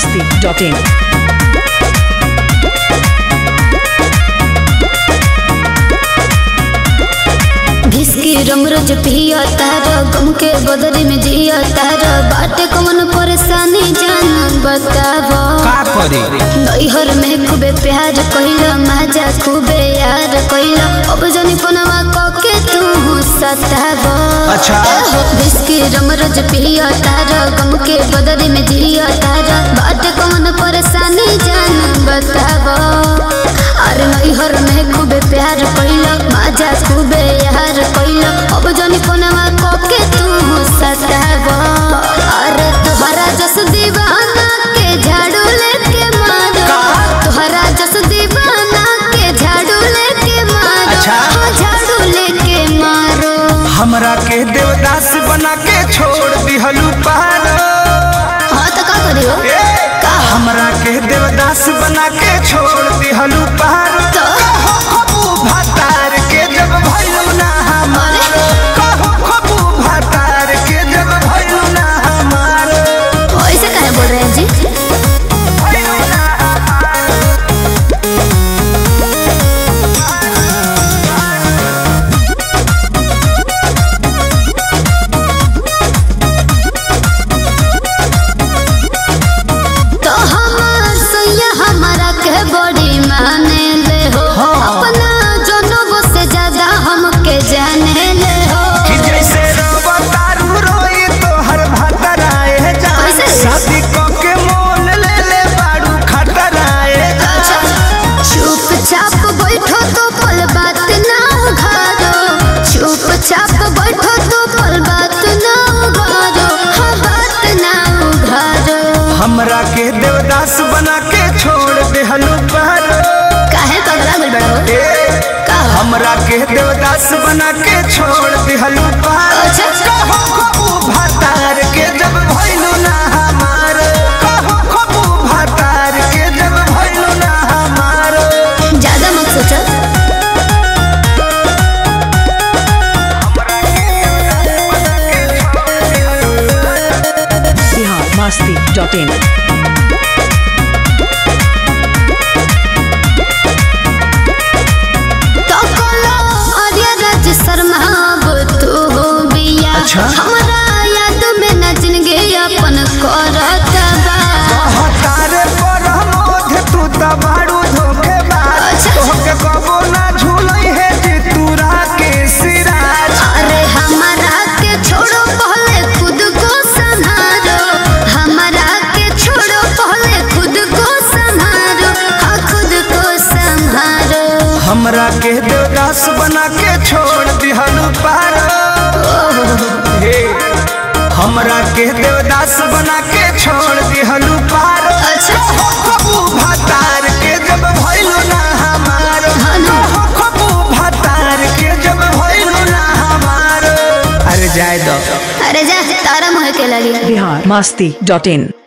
masti.in. घिसकी रमरज पिया तारा गम के बदले में जिया तारा बाटे कौन परेशानी जान बतावा का करे नैहर में खूबे प्यार कइला मजा खूबे यार कइला अब जनी पनवा कके तू सतावा अच्छा। घिसकी रमरज पिया तारा गम के बदले में जिया तारा बाटे कौन परेशानी जान बतावा अरे नैहर में खूबे प्यार कइला मजा खूबे यार कइला अब जनी पनवा कके तू सतावा अरे तोहरा जस दीवाना के झाड़ू लेके मारो तोहरा जस दीवाना के झाड़ू लेके मारो अच्छा। हाँ, झाड़ू लेके मारो हमरा के देवदास बना के छोड़ दिहलू पार हाँ तो का करियो का हमरा के देवदास बना के छोड़ दिहलू पार तो कहो खबू भातार के जब भइलू ना हमार कहो खबू भातार के जब भइलू ना हमार ऐसे काहे बोल रहे हैं जी भइलू ना हमार तो हमार सैया हमारा के बड़ी माने ले हो अपना जनों से ज्यादा हमके जाने ले हो कि जैसे रवा तारू रोई तो हर भातराए जा कैसे? शादी क के मोल ले ले बाड़ू खतराए जा चुपचाप बैठो तो पल बात ना उघारो चुपचाप बैठो तो पल बात ना उघारो हाँ बात ना उघारो हमरा के देवदास बना के छोड़ देहलू पार काहे पगला गुल बड़ा हो ए, का हो? हमरा के देवदास बना के छोड़ देहलू पार अच्छा। कहो खबू भातार के जब भइलू ना हमार कहो खबू भातार के जब भइलू ना हमार ज्यादा मत सोचो Bihar masti.in. तो कोलो आर्या राज शर्मा अब तू हो बिया अच्छा। हमरा याद में न जिंदगी अपन करत बा हतारे पर मोध तू त बाड़ू धोखेबाज अच्छा। तोहके कबो ना झूलई है जे तूरा के सिराज अरे हमारा के छोड़ो पहले खुद को संभालो हमारा के छोड़ो पहले खुद को संभालो हाँ खुद को संभालो हमरा के देवदास बना के छोड़ दिहलू पार हे हमरा के देवदास बना के छोड़ दिहलू पार अच्छा। कहो खबू भातार के जब भइलू ना हमार हाँ ना। कहो खबू भातार के जब भइलू ना हमार अरे जाय दो अरे जा तारा मुँह के लगी Bihar masti.in.